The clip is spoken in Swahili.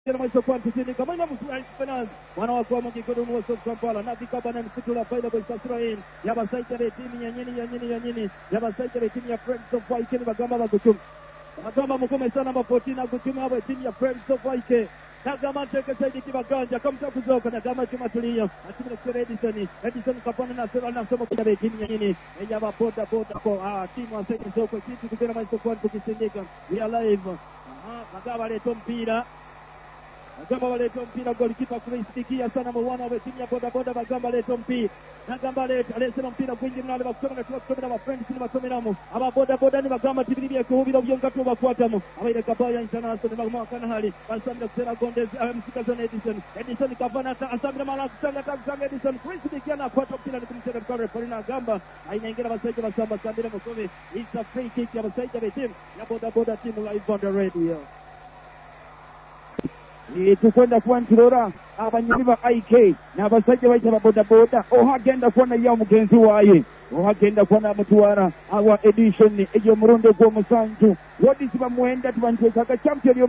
tena mwisho kwa tisini kamanda Musulai Finance mwana wa kwa mji kudumu wa Soka Kampala na vikaba na msitu la faida kwa Israel ya basaita ya timu ya nyini ya nyini ya nyini ya basaita ya timu ya Friends of Waike ni bagamba baguchuma bagamba mukome sana mapoti na guchuma abo timu ya Friends of Waike Nagama teke saidi kibaganja kamta kuzoka nagama chuma tulia atimile kwa Edison Edison kapana na sera na somo kwa timu ya nyini ya boda boda kwa ah timu ya saidi soko kitu kukena maiso kwa tukisindika we are live aha bagamba leto mpira Bagamba baleta mpira golikipa kuisikia sana mwana wa timu ya boda boda Bagamba leta mpira Bagamba leta alesema mpira kwingi mnale bakusoma na tuwakusoma na friends ni basomeramu aba boda boda ni Bagamba tibiri bya kuhubira byonga tu bakwatamu abaire kabaya international bagamba kana hali basamira kusera gonde msika zone Edison Edison kavana ta asamira mala kusanga ta kusanga Edison kuisikia na kwata mpira ni kumcheza mkare Paulina Gamba ainaingira basaija basamba sambira mukome it's a free kick ya basaija be team ya boda boda team live on the radio tukwenda kuba nturora abanywi ba ik n'abasajja bayita babodaboda oho agenda kuba naye omugenzi waaye oho agenda kuba namutwara awa edition egy'omulundi ogw'omusanju wodisi bamwenda tubanteekaga champion